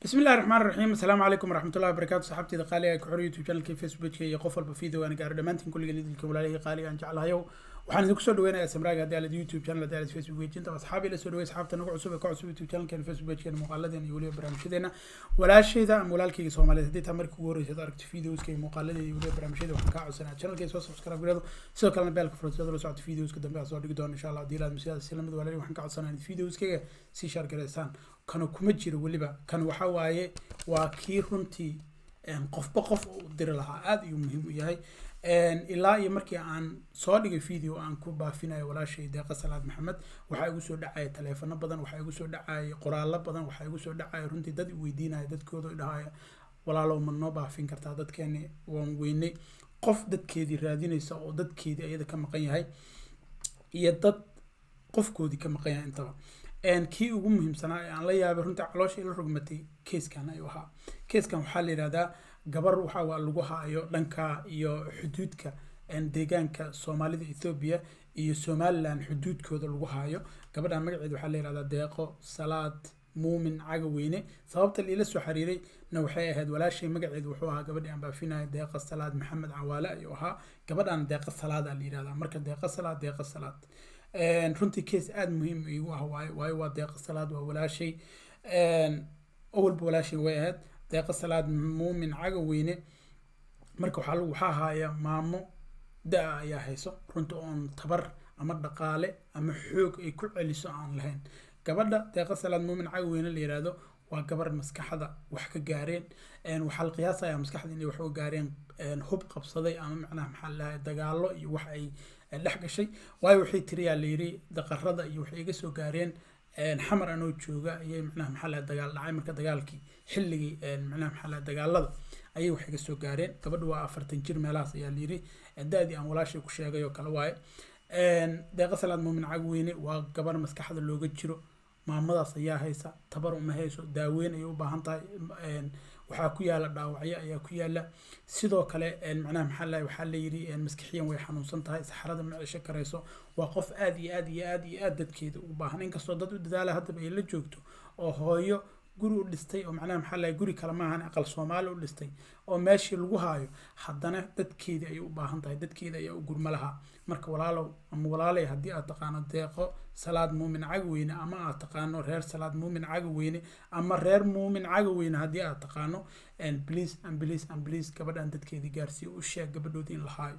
بسم الله الرحمن الرحيم السلام عليكم ورحمة الله وبركاته صاحبتي قالي ku xor youtube channelkii facebookka iyo qof walba video aan gaaro dhammaantiin kulliga lidilka walaalihii qaaliga aan jeclahayo waxaan idinku soo dhaweynayaa samraaga haddii aalad youtube channel haddii aalad facebook page inta asxaabi la soo dhawey asxaabta nagu cusub ee ka cusub youtube channelkeena facebook pagekeena muuqaaladeena iyo weliba barnaamijyadeena walaashayda ama walaalkayga soomaaliyeed haddii taa markii ugu horreysad aragto videoska iyo muuqaaladeeda iyo weliba barnaamijyada waxaan kaa codsanaa channelkayga soo subscribe gareedo sidoo kalena beelka fursadada la socota videoska dambe aan soo dhigi doono insha allah haddii ilaad masiyaada si lamid walaalihi waxaan ka codsanaa inaad videoskayga sii shaar gareysaan kana kuma jiro weliba kan waxa waaye waa kii runtii qofba qof u diri lahaa aada ayuu muhiim u yahay ilaa iyo markii aan soo dhigay video aan ku baafinayo walaashay deeqa salaad maxamed waxaa igu soo dhacaya taleefano badan waxaa igu soo dhacaya qoraallo badan waxaa igu soo dhacaya runtii dad weydiinaya dadkooda dhahaya walaalow ma noo baafin kartaa dadkeeni waan weynay qof dadkeedii raadinaysa oo dadkeedii ayada ka maqan yahay iyo dad qofkoodii ka maqan yahay intaba kii ugu muhiimsanaa ee aan la yaabay runtii caloosha ila rogmatay keeskan ayuu ahaa keeskan waxaa la yidhahdaa gabar waxa lagu haayo dhanka iyo xuduudka deegaanka soomaalida ethoobiya iyo somalilan xuduudkooda lagu haayo gabadhan magaceeda waxaa la yidhahdaa deeqo salaad muumin cagaweyne sababta liila soo xiriiray na waxay ahayd walaashay magaceedu wuxuu ahaa gabadhii aan baafinayo deeqa salaad maxamed cawaale ayuu ahaa gabadhan deeqa salaad aa la yidhahdaa marka deeqa salaad deeqa salaad runtii case aada muhiim igu ah waayo waayo waa deeqa salaad waa walaashay awalba walaashay way ahayd deeqa salaad muumin cagaweyne marka waxaa waxaa haaya maamo da-a ayaa hayso runtii oon tabar ama dhaqaale ama xoog ay ku celiso aan lahayn gabadha deeqa salaad muumin cagaweyne la yihahdo waa gabar maskaxda wax ka gaareen waxaa la qiyaasaya maskaxda inay wax uga gaareen hub qabsaday ama macnaha maxaa lahay dagaalo iyo wax ay dhex gashay waayo waxay tiriyaa la yiri daqarada iyo waxay iga soo gaareen xamar anoo jooga ayay macnaha maxaa lahay dagaal dhacay marka dagaalkii xilligii macnaha maxaa lahay dagaalada ayay wax iga soo gaareen gabadha waa afartan jir meelahaas ayaa la yiri da-dii aan walaashay ku sheegay oo kale waaye deeqa salaad muumin cagweyne waa gabar maskaxda looga jiro maamadaas ayaa haysa tabar uma hayso daaweyn ayay u baahan tahay waxaa ku yaala dhaawacyo ayaa ku yaala sidoo kale macnaha maxaa lahay waxaa la yiri maskixiyan way xanuunsan tahay saxarada ma cesho karayso waa qof aada iyo aada iyo aada iyo aada dadkeeda u baahan inkastoo dad u dadaala haddaba ay la joogto oo hooyo guri u dhistay oo macnaha maxaa lahay guri kale maahan aqal soomaali u dhistay oo meeshii lagu haayo haddana dadkeedii ayay u baahan tahay dadkeeda ayaa u gurma lahaa marka walaalow ama walaalay haddii aad taqaano deeqo salaad muumin cagaweyne ama aad taqaano reer salaad muumin cagaweyne ama reer muumin cagaweyne haddii aad taqaano please and please and please gabadhan dadkeedii gaarsiiyo u sheeg gabadhoodii in la haayo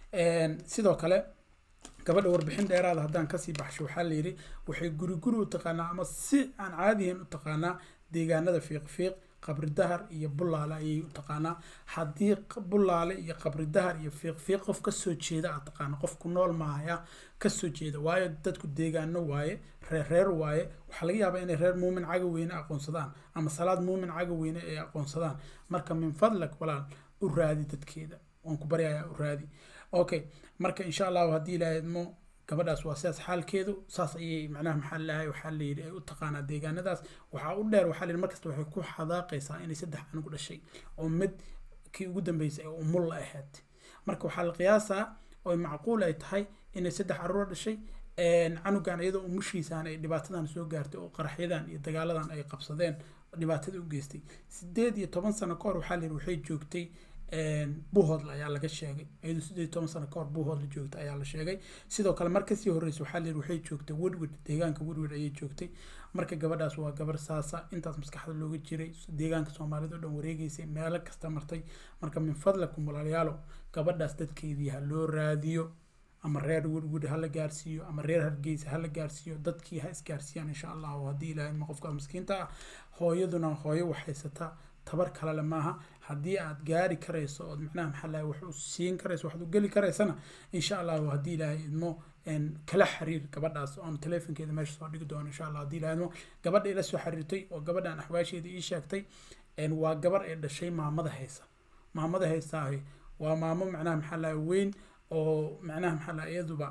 sidoo kale gabadha warbixin dheeraada haddaan kasii baxsho waxaa la yidhi waxay guri guri u taqaanaa ama si aan caadihin u taqaanaa deegaanada fiiq fiiq qabri dahar iyo bullaale ayay u taqaanaa haddii bullaale iyo qabri dahar iyo fiiq fiiq qof kasoo jeeda aad taqaano qof ku nool maahaya kasoo jeeda waayo dadku deegaano waaye reer reer waaye waxaa laga yaabaa inay reer muumin cagaweyne aqoonsadaan ama salaad muumin cagaweyne ay aqoonsadaan marka min fadlak walaal u raadi dadkeeda waan ku baryayaa u raadi okay marka insha allahu haddii ilaahay idmo gabadhaas waa sidaas xaalkeedu saas ayay macnaha maxaa lahay waxaa la yidhi ay u taqaanaa deegaanadaas waxaa u dheer waxaa la yidhi markasta waxay ku xadaaqaysaa inay saddex canug dhashay oo mid kii ugu dambeysay ee umul la ahayd marka waxaa la qiyaasaa oo macquul ay tahay inay saddex caruur dhashay canugan iyadoo umushiisaan ay dhibaatadan soo gaartay oo qaraxyadan iyo dagaaladan ay qabsadeen dhibaatada u geystay sideed iyo toban sano ka hor waxaa la yidhi waxay joogtay buuhoodle ayaa laga sheegay iyadoo sideed iyo toban sano kahor buuhoodle joogta ayaa la sheegay sidoo kale mar kasii horreysa waxaa layidhi waxay joogtay woodward deegaanka woodward ayay joogtay marka gabadhaas waa gabar saasa intaas maskaxda looga jiray deegaanka soomaalida oo dhan wareegeysay meelo kasta martay marka min fadlakum walaalayaalow gabadhaas dadkeedii ha loo raadiyo ama reer woodwood ha la gaarsiiyo ama reer hargeysa ha la gaarsiiyo dadkii ha isgaarsiiyaan insha allahu haddii ilaahay ma qofka miskiinta ah hooyaduna hooyo wax haysata tabar kalele maaha haddii aad gaari karayso ood macnaha maxaa lahay wax u siin karayso waxaad u geli karaysana insha allahu haddii ilaahay idmo kala xiriir gabadhaas oon teleefonkeeda meesha soo dhigi doono insha allah haddii ilaahay idmo gabadha ila soo xiriirtay oo gabadhan axwaasheeda ii sheegtay waa gabar ay dhashay maamada haysa maamada haysaahi waa maamo macnaha maxaa lahay weyn oo macnaha maxaa lahay iyaduba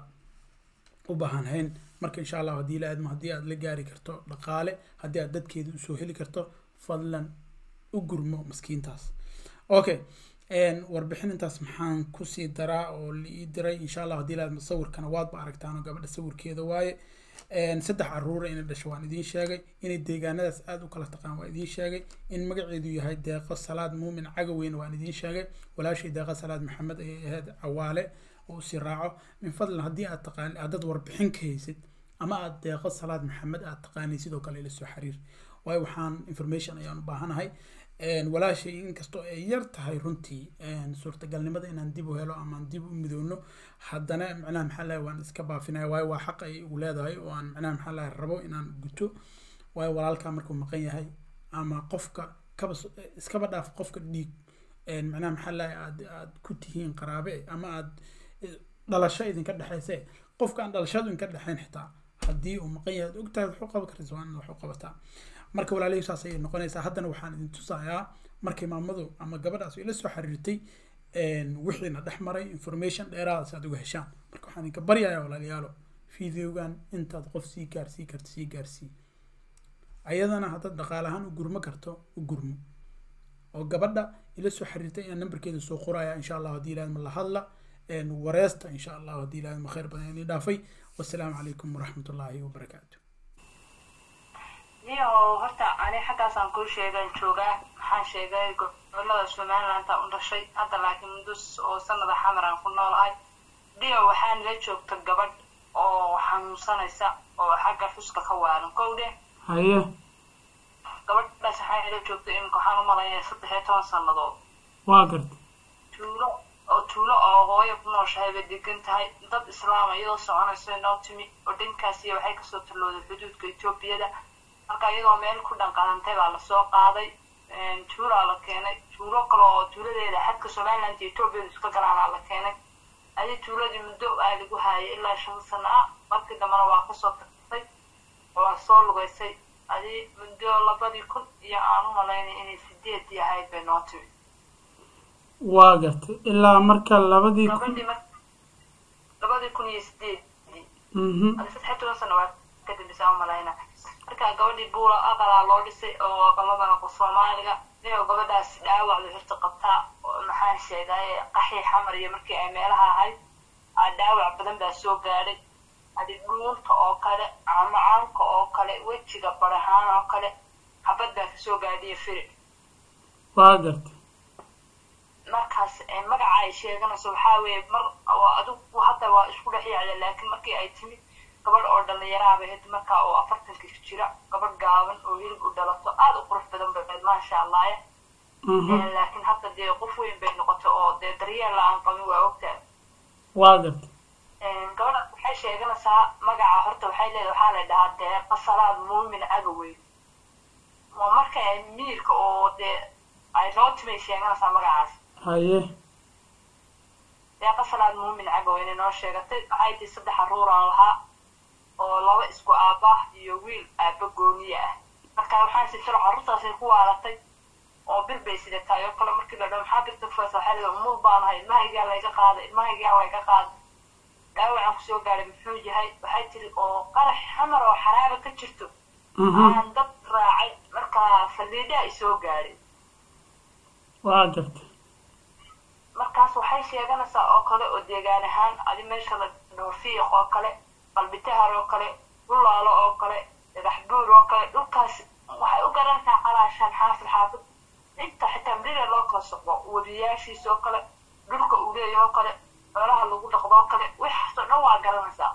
u baahan hayn marka insha allahu haddii ilaahay idmo haddii aad la gaari karto dhaqaale haddii aad dadkeeda usoo heli karto fadlan u gurmo maskiintaas okay warbixin intaas maxaan kusii daraa oo la ii diray insha allah haddii laad sawirkana waadba aragtaan gabadha sawirkeeda waaye saddex caruura inay dhasho waan idiin sheegay inay deegaanadaas aada u kala taqaan waan idiin sheegay in magaceedu yahay deeqo salaad muumin cagaweyn waan idiin sheegay walaashii deeqo salaad maxamed ayay ahayd cawaale oo si raaco min fadlan haddii aad taqaan aadad warbixin ka haysid ama aad deeqo salaad maxamed aad taqaanay sidoo kale ila soo xiriir waayo waxaan information ayaan u baahanahay walaashay inkastoo ay yar tahay runtii suurtagalnimada inaan dib u helo ama dib u midoono haddana macnaha maxaa lahay waan iska baafinaya waayo waa xaq ay u leedahay oo aan macnaha maxaa lahay rabo inaan guto waayo walaalkaa markuu maqan yahay ama qofka kaba iskaba dhaaf qofka dhiig macnaha maxaa lahay aad aad ku tihiin qaraabe ama aad dhalasho idinka dhexayse qofka aan dhalashadu idinka dhexayn xitaa haddii uu maqan yahay ogtahay wax u qaban karaysa waa inaad wax u qabataa marka walaalihii saas ayay noqonaysaa haddana waxaan idin tusayaa markay maamadu ama gabadhaas ila soo xiriirtay wixiina dhex maray information dheeraada si aad uga heshaan marka waxaan idinka baryayaa walaalayaalo videogan intaad qof sii gaarsii karto sii gaarsii ayadana haddaad dhaqaalahaan u gurmo karto u gurmo oo gabadha ila soo xiriirtay inaan nambarkeeda soo qoraya insha allah haddii ilaahad ma la hadla wareesta insha allah haddii ilaahad ma khayr badan inii dhaafay wasalaamu calaykum waraxmat ullaahi wabarakaatu niyo horta ani xaggaasaan kuu sheegaan joogaa maxaan sheegay gobolada somalilandta u dhashay hadda laakiin mudus oo sanada xamaraan ku noolahay dio waxaa nila joogta gabadh oo xanuunsanaysa oo xagga xuska ka waalan kow dheh haye gabadhaas waxaa nila joogta iminka waxaan u malaynaya saddex iyo toban sannadood waa garta tuulo oo tuulo oo hooyo ku nooshahay bay degan tahay dad islaama iyadoo soconayso noo timi oo dhankaasiya waxay kasoo tallooday xuduudka etoobiyada marka iyadoo meel ku dhanqadantay baa lasoo qaaday tuulaa la keenay tuulo kale oo tuuladeeda xadka somaliland iyo etoobiyada iska galaanaa la keenay adi tuuladii muddo aa lagu haayay ilaa shan sano ah markii dambena waa kasoo tagtay waa soo lugaysay adi muddo labadii kun iyo aan u malaynay inay sideedii ahayd bay noo timi waa gartay ilaa marka labadii gabadhii mar labadii kun iyo sideedii adi saddex toban sano waa ka dambisa u malayna marka gabadhii buula aqalaa loo dhisay oo aqaladana qo soomaaliga niyo gabadhaas dhaawacda horta qabtaa maxaan sheegaye qaxii xamar iyo markii ay meelaha ahayd dhaawac badan baa soo gaadhay adi dhuunta oo kale camacaanka oo kale wejiga barahaan oo kale xabad baa kasoo gaadhiya firi waa gartay markaas magaca ay sheeganayso waxaa weeye mar adigu hadda waa isku dhex yaacda laakiin markii ay timid gabadh oo dhallinyaraaba had markaa oo afartanka jira gabadh gaaban oo hilib u dhalato aada u qurux badan baed maasha allaye laakiin hadda dee qof weyn bay noqotay oo dee daryeel la-aan qabin waa ogtaa waa gartay gabadhaas waxay sheeganaysaa magaca horta waxay leedahay waxaa la dhahaa deeqa salaad muumin agaweyn waa marka ay miirka oo dee ay noo timay sheeganaysaa magacaas haye deeqa salaad muumin cagaweyn noo sheegatay waxay tii saddex aruuraan lahaa oo laba isku aabah iyo wiil aaba gooniye ah marka waxaan sitiro carruurtaasay ku waalatay oo bir bay sidataay oo kale markii la dhaho maxaa birta kufaysa waxaa leedahay umul baan ahay ilmahaygaa layga qaaday ilmahaygaa layga qaaday dhaawacaan kusoo gaadhay muxuu yahay waxay tiri oo qarax xamar oo xaraaba ka jirto aan dad raacay markaa faliidhaa isoo gaadhay waa gartay markaas waxay sheeganaysaa oo kale oo deegaan ahaan adi meesha la dhaho fiiq oo kale qalbitahar oo kale bulaalo oo kale dhagax buur oo kale dhulkaas waxay u garanaysaa calaashaan xaafid xaafid inta xitaa mrida loo kala soqo wadiyaashiisa oo kale dhulka uu leeyahay oo kale xoolaha lagu dhaqdo oo kale waxaasoo dhan waa garanaysaa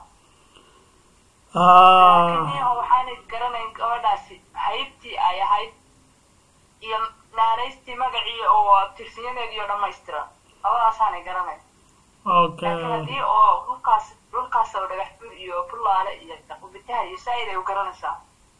laakiin waxaanay garanayn gabadhaasi haybtii ay ahayd iyo naanaystii magacii oo tirsiyadeediiyo dhammaystiran labadaasaanay garanayn okay laakiin haddii oo dhulkaas dhulkaas oo dhagax bur iyo bulaale iyo qubitaha iyo saaid ay u garanaysaa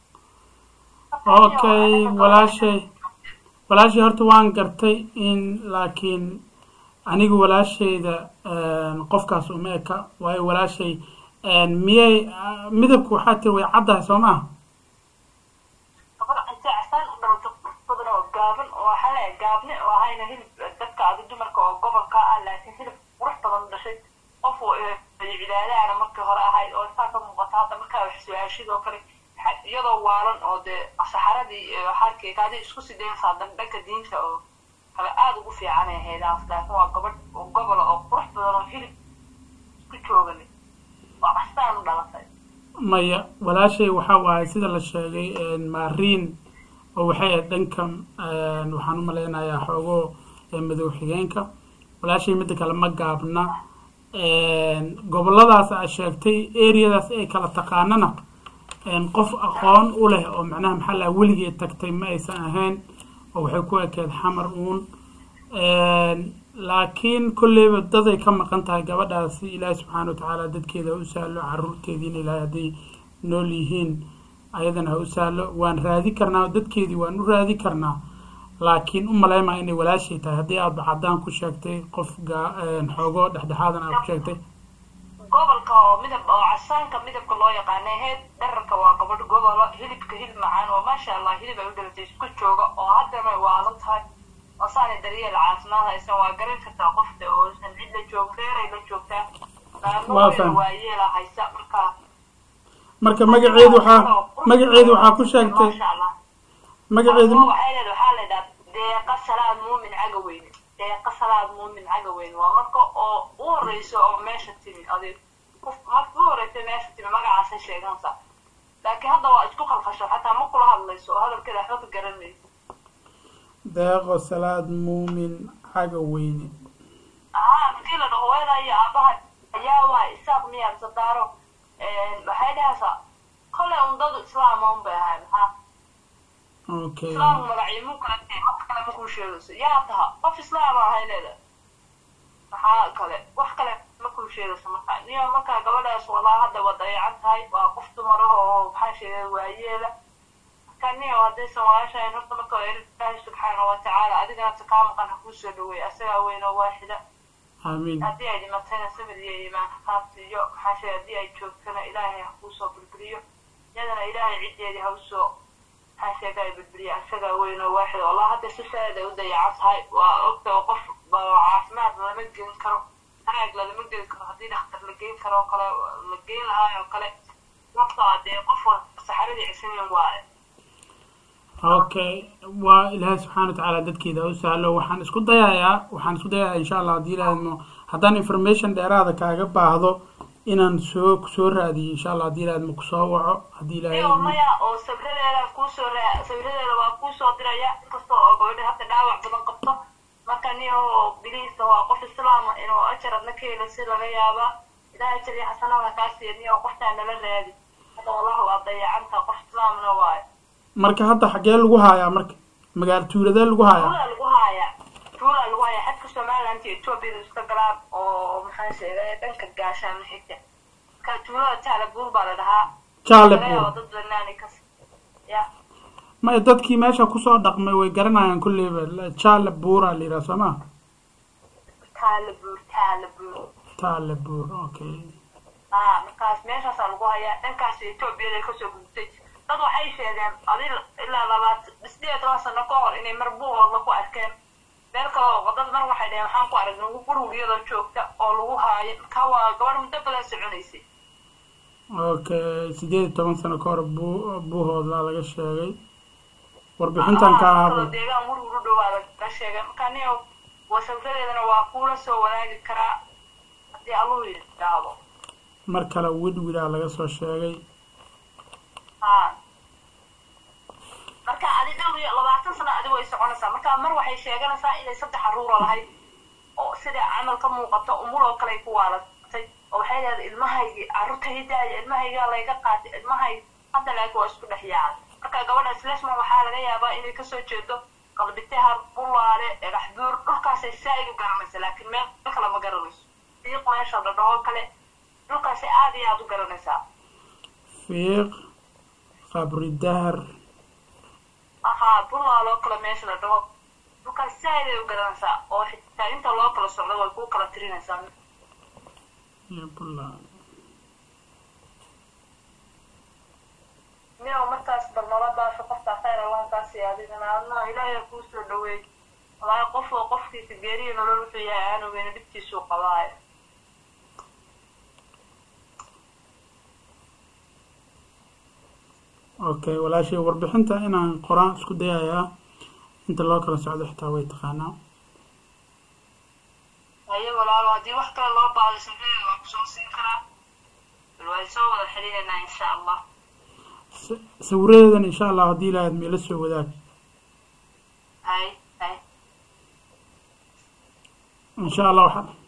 okay walaashay walaashay horta waan gartay in laakiin anigu walaashayda qofkaas uma eka waayo walaashay miyay midabku waxaa tiri way caddahay soo maha gabadha intay casaan u dhalato qurux badan oo gaaban oo waxaa leeyahay gaabne oo ahayna hilib dadka adi dumarka oo gobolka ah laakiin hilib qurux badan u dhashay qof cibaadaana markii hore ahayd oo saa ka muuqata hadda markaa wax su-aashidoo kale iyadoo waalan oo dee saxaradii xaarkii kaadi isku sidaynaysaa dhanka diinta oo kale aada ugu fiicanay haydaas laakiin waa gabadh oo gobola oo qurux badan oo hilib isku jooganay waa castaan u dhalatay maya walaashay waxa waaye sida la sheegay maariin oo waxay ahayd dhankan waxaan u malaynayaa xoogo madow xigeenka walaashay midda kale ma gaabna goboladaas a sheegtay areadaas ay kala taqaanana qof aqoon u leh oo macnaha maxaa laha weligeed tagtay ma aysan ahayn oo waxay ku ekeed xamar uun laakiin kolleyba daday ka maqan tahay gabadhaasi ilaahi subxaana wa tacaala dadkeeda ha u sahlo caruurteediina ilaahay hadday nool yihiin ayadana ha u sahlo waan raadi karnaa dadkeedii waan u raadi karnaa laakiin u maleymaa inay walaashay tahay haddii aadba caddaan ku sheegtay qof xoogo dhexdhexaadan aad ku sheegtay gobolka oo midab oo casaanka midabka loo yaqaana heed dherarka waa gabadh gobolo hilibka hilib macaan oo maasha allah hilib ay u dhalatay isku jooga oo haddana waala tahay oo saanay daryeel caafimaad haysan waa garan kartaa qofta oosan cid la joog reeray la joogtaa maamooyada waa yeela haysa marka marka magaceedu waxaa magaceedu waxaa ku sheegtay magaceedu waxay leed waxaa la yidhaha deeqa salaad muumin caga weyne deeqa salaad muumin caga weyne waa marka oo u horeyso oo meesha timi adig qof marka u horeysa meesha timi magacaasay sheeganaysaa laakiin hadda waa isku qalqasho xataa ma kula hadlayso oo hadalkeeda waxba ka garan maysa deeqo salaad muumin caga weyne haa markii la dhaho hooyada iyo aabaha ayaa waa isaaq miyaa sadaaro waxay dhahaysaa kolley un dadu islaama un bay ahay maxaa okay islaamku magaciimuu kala tahay wax kale makuu sheegayso yaa taha qof islaama ahay leeda maxaa kale wax kale makuu sheegayso marka niyo markaa gabadhaas walaa hadda waa dayacan tahay waa qof dumaraho oo maxaa sheegay waayeela marka niyo haddaysan walaashahayn horta marka waa ilaahi subxaana wa tacaala adigana takaa maqan ha kuu soo dhaweey asagaa weyn oo waaxida aamiin haddii ay dhimatayna sabir iyo iimaan hafaafta iyo maxaa sheegay haddii ay joogtana ilaahay ha kuusoo burburiyo iyadana ilaahay ciddeedii ha usoo maxaa sheegay burburiyo asagaa weyn oo waaxid wallah hadda si saad ay u dayacan tahay waa ogta oo qof caafimaad lama gelin karo hanaag lalama geli karo haddii dhakhtar la geyn karo oo kale la geyn lahaa oo kale waqta dee qof saxaradii cisanin waaye okay waa ilaahay subxaana wa tacaala dadkeeda ha u sahlo waxaan isku dayayaa waxaan isku dayayaa insha allah haddii ilaahadmo haddaan information dheeraada kaaga baahdo inaan soo soo raadiyo insha allah haddii ilaahadmo kusoo waco haddii ilaahay iyo maya oo sabradeeda kuusoo raa sabradeeda waa kuusoo diraya inkasta oo gabadha hadda dhaawac badan qabto marka niyo biliisa waa qof islaama inuu ajar adna ka helo si laga yaabaa ilaahay ajar iyo xasanada kaa siiya niyo qoftaa nala raadi hadda wallahi waa dayacanta qof islaamna waayo marka hadda xaggee lagu haayaa marka magaalo tuuladee lagu haayaa tuulaa lagu haayaa tuulaa lagu haayaa xadka somaliland iyo ethoobiya iska galaan oo maxaa sheegay dhanka gaashaana xigta marka tuulada taala buur baa la dhahaa jaale Laga yaabo buur dad banaani kas ya maya dadkii meesha kusoo dhaqmay way garanayaan kulleyba jaale buuraa la yidhaha soo ma taala buur taala buur taale buur okay haa markaas meeshaasaa lagu hayaa dhankaas etoobiyada kasoo gudubtay dad waxay sheegeen adi ilaa labaat sideed iyo toban sano ka hor inay mar buuhoodla ku arkeen meel kale oo dad mar waxay dhaheen waxaan ku aragnay gurigiyadoo joogta oo lagu haayo marka waa gabadh muddo badan soconaysay okay sideed iyo toban sano ka hor buu buuhoodlaa laga sheegay warbixintan ka kaloo ahaaba deegaan gurigu u dhowaa laga sheegay marka niyo wasawradeedana waa kuula soo wadaagi karaa haddii alluhu yidhaahdo mar kale widwidaa laga soo sheegay haa marka adi dhowr iyo labaatan sano adigu ay soconaysaa marka mar waxay sheeganaysaa inay saddex caruura lahayd oo sida camal ka muuqato umur oo kale ay ku waalatay oo waxay leedahay ilmahaygii carruurtaydaaya ilmahaygaa layga qaatay ilmahay hadda laakiin waa isku dhex yaacay marka gabadhaas lesma waxaa laga yaabaa inay kasoo jeedo qalbitahar bulaale dhagax buur dhulkaasay saa-id u garanaysa laakiin meel kale ma garanayso diiq meesha dhadhaho kale dhulkaasay aada iyo aada u garanaysaa fiiq qabri dahar ahaa bulaaloo kale meesha la dhaho dhulkaas saa-id ay u garanaysaa oo xitaa inta loo kala socdo way kuu kala tirinaysaa iyo bulaan miyow markaas bal nala baasho qofkaa khayr allaha kaa siiya adigana adna ilaahay kuu soo dhaweey walaahi qof oo qofkiisa geeriyo nolol wuxuu yahay aan ogeyna dhibtiisuu qabaayo okay walaashay warbixinta inaan qoraan isku dayayaa inta loo kala socdo xitaa way taqaanaa haye walaalo haddii wax kale loo baahdo sabrada waa kusoo siin karaa bal waa soo wada xiriiranaa insha allah S- sawiradeedan insha allah haddii ilahayd meela soo wadaag hay hay insha allah waxaan